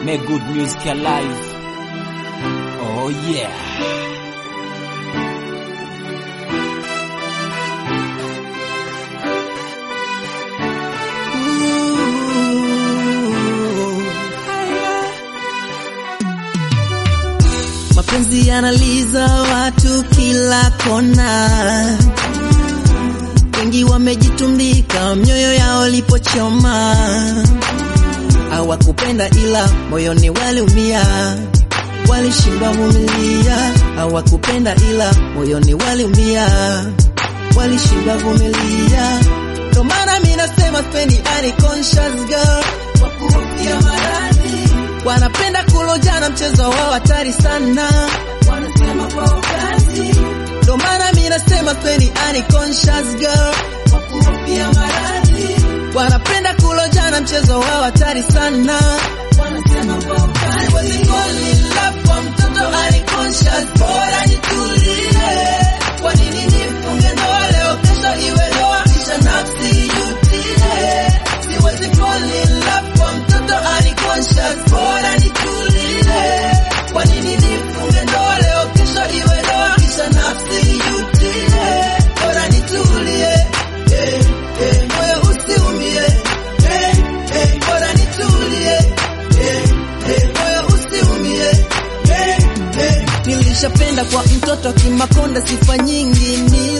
Make good music alive. Oh yeah. Mapenzi yanaliza watu kila kona, wengi wamejitumbika mioyo yao lipochoma. Hawakupenda ila moyoni waliumia, walishindwa vumilia. Hawakupenda ila moyoni waliumia, walishindwa vumilia. Ndo maana mimi nasema spendi unconscious girl, kwa kuhofia maradhi wanapenda kulojana, mchezo wao hatari sana, wanasema kwa ukazi. Ndo maana mimi nasema spendi unconscious girl, kwa kuhofia maradhi wanapenda kulojana, mchezo wao hatari sana, wanasema kwa ukazi. Siwezi fall in love kwa mtoto unconscious, bora nitulie. Kwa nini nifunge ndoa leo, kesho iwe ndoa, kisha nafsi yutile? Siwezi fall in love kwa mtoto unconscious, bora nitulie. Kwa nini nifunge ndoa leo, kesho iwe ndoa, kisha nafsi yutile? Bora nitulie, eh, eh, moyo usiumie, eh, eh, bora nitulie, eh, eh, moyo usiumie, eh, eh. Nilishapenda kwa mtoto Kimakonda, sifa nyingi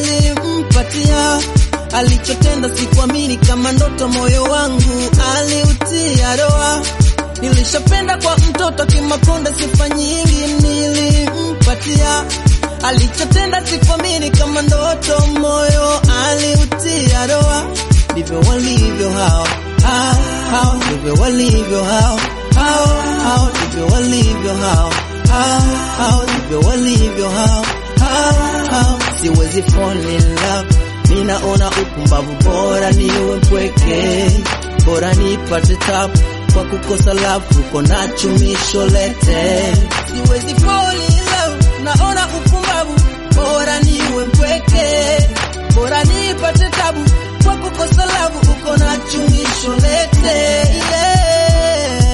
nilimpatia alichotenda sikuamini kama ndoto, moyo wangu aliutia doa. Nilishapenda kwa mtoto Kimakonda, sifa nyingi nilimpatia, alichotenda sikuamini kama ndoto, moyo aliutia doa. Ndivyo walivyo hao hao hao, ndivyo walivyo hao hao hao, ndivyo walivyo hao hao hao, ndivyo walivyo hao hao hao. Siwezi fall in love Ninaona upumbavu, bora niwe mpweke, bora nipate tabu kwa kukosa love, uko na chumisho lete. Siwezi fall in love, naona upumbavu, bora niwe mpweke, bora nipate tabu kwa kukosa love, uko na chumisho lete. Yeah.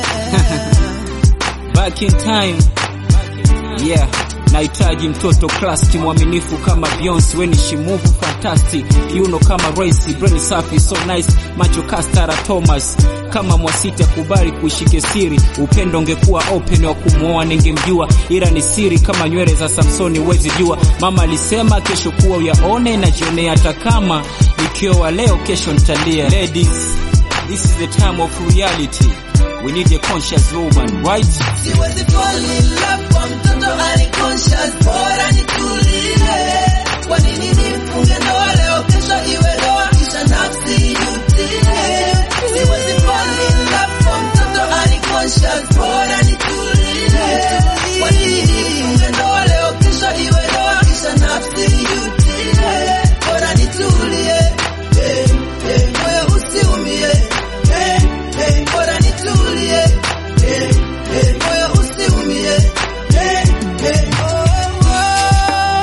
Back in time. Yeah. Nahitaji mtoto classic mwaminifu kama Beyonce, weni shimuvu fantastic, kiuno kama Royce, brain safi so nice, macho kastara Thomas kama Mwasiti, kubali kuishike siri, upendo ungekuwa open, wa kumwoa ningemjua, ila ni siri kama nywele za Samsoni, wezi jua. Mama alisema kesho kuwa uyaone, najionea hata kama nikioa leo, kesho nitalia. Ladies, this is the time of reality. We need a conscious woman, right? Siwezi fall in love kwa mtoto unconscious, bora nitulie. Kwa nini nifunge ndoa leo, kesho iwe ndoa, kisha nafsi yutile? Siwezi fall in love kwa mtoto unconscious, bora nitulie. Kwa nini nifunge ndoa leo, kesho iwe ndoa, kisha nafsi yutile? Bora nitulie, eh, eh, moyo usiumie, eh, eh, bora nitulie, eh, eh, moyo usiumie, eh, eh, oh, oh,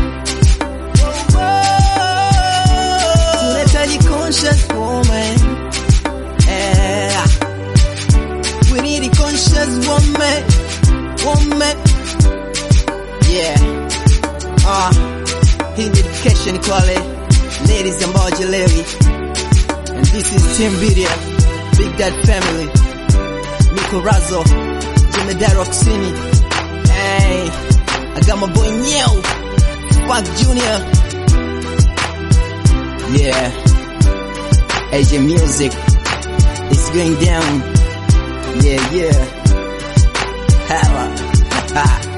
oh, oh. Tunahitaji conscious woman, eh, we need a conscious woman, woman, yeah, ah, hii ni dedication kwa wale ladies ambao hawajalewi, and this is Team Video, Big Dad Family, Nico Razo, Jemedari wa Kusini, hey, I got my boy Nyeo, Funk Junior, yeah, AJ Music, it's going down, yeah, yeah, Hella, ha.